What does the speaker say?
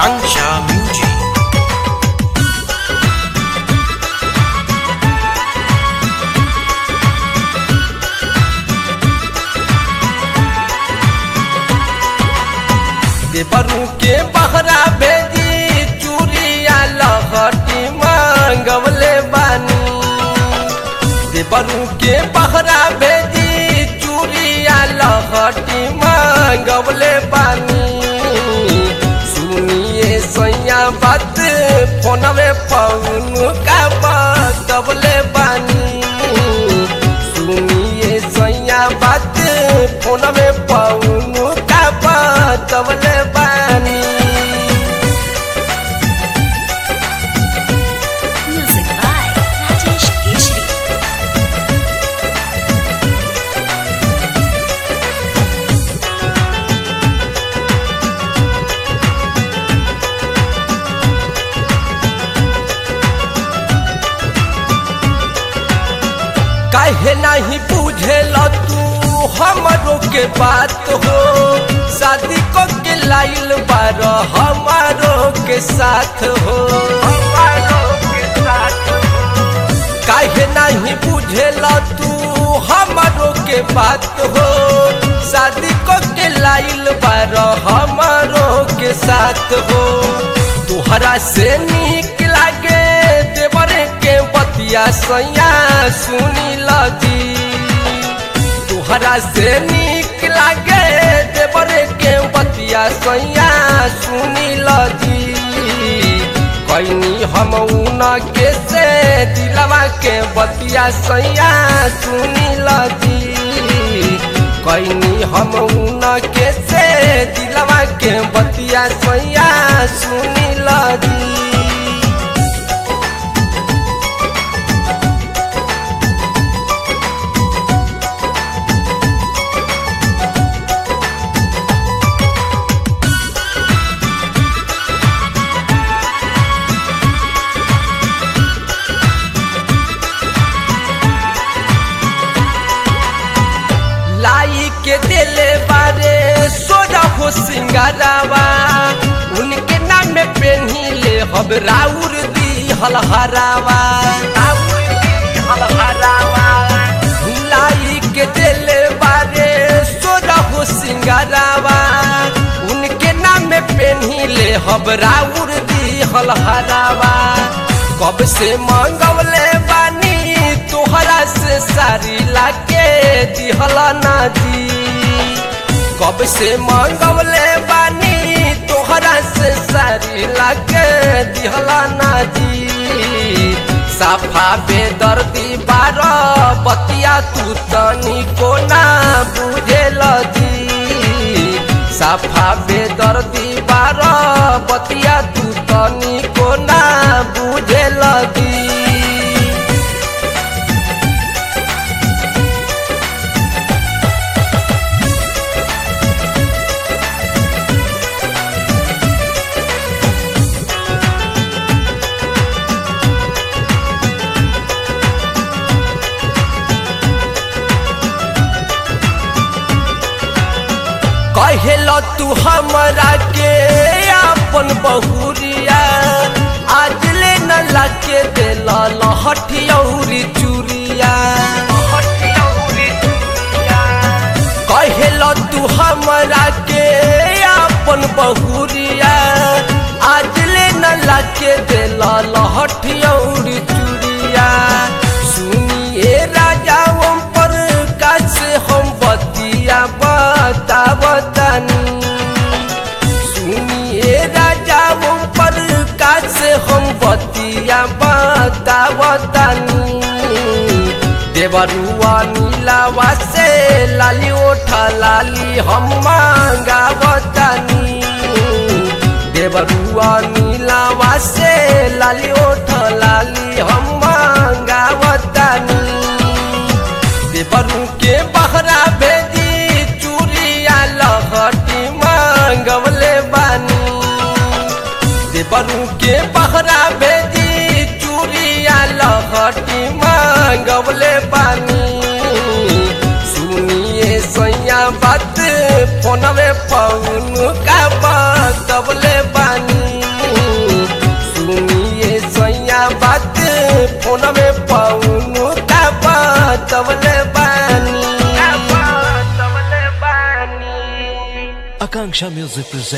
Akanksha Music. देवरू के बहरा भेजी चूड़िया लहटी मांगवले बानी देवरू के बहरा भेजी चूड़िया लहटी मांगवले बानी सुनिए सैया बात फोनवे पौन का बतवले बानी सुनिए सैया बात फोनवे पौन का बतवले बानी Music by Rajesh Keshri. काहे नहीं बुझेल तू हमरो के बात हो शादी को के लाइल बार हमारो के साथ हो काहे नहीं बुझेल तू हमरो के बात हो शादी को के लाइल बार हमारो के साथ हो तुहरा से निक लागे देवरे के बतिया सैया सुनी लजी तुहरा से निक लागे देवरे के बतिया सैया सुनी लजी कैनी हम उन के से दिलवा के बतिया सैया सुनी लजी कैनी हम उन के से दिलवा के बतिया सैया सुनी लजी लाई के दिले बारे सोजा हो सिंगारावा उनके नाम में पेन्ही ले हब राउर दी हलहरावा लाई के दिले बारे सोजा हो सिंगारावा उनके नाम में पेन्ही ले हब राउर दी हलहरावा कब से मंगवले बानी तोहरा से सारी लाके दिहला ना जी कब से मंगवले बानी तोहरा से सारी लाके दिहला ना जी साफा बेदर्दी बार बतिया तू तनी को ना बुझेल जी साफा बेदर्दी बार बतिया तू तनी को ना बुझेल जी कहेल तू हमरा के अपन बहुरिया आज ले न लाके दिल लहठियौरी चूरिया कहेल तू हमरा के अपन बहुरिया आज ले न लाके दिल लहठियौरी चूरिया सुनिए राजा ओम पर कैसे हम बतिया बता बतानी सुनिए राजा ओम पर कैसे हम बतिया बता बतानी देवरुआ नीलावा से लाली ओठा लाली हम मांगा बतानी देवरुआ नीलावा से लाली ओठा लाली हम मांगा बतानी देवरू के बहरा भेजी चूड़िया लहटी मांगवले बानी देवरू के बहरा भेजी चूड़िया लहटी मांगवले बानी सुनिए सैया बात फोनवे पौन का बतवले बानी फोन में पाऊनु का बातवले बानी Akanksha Music presents.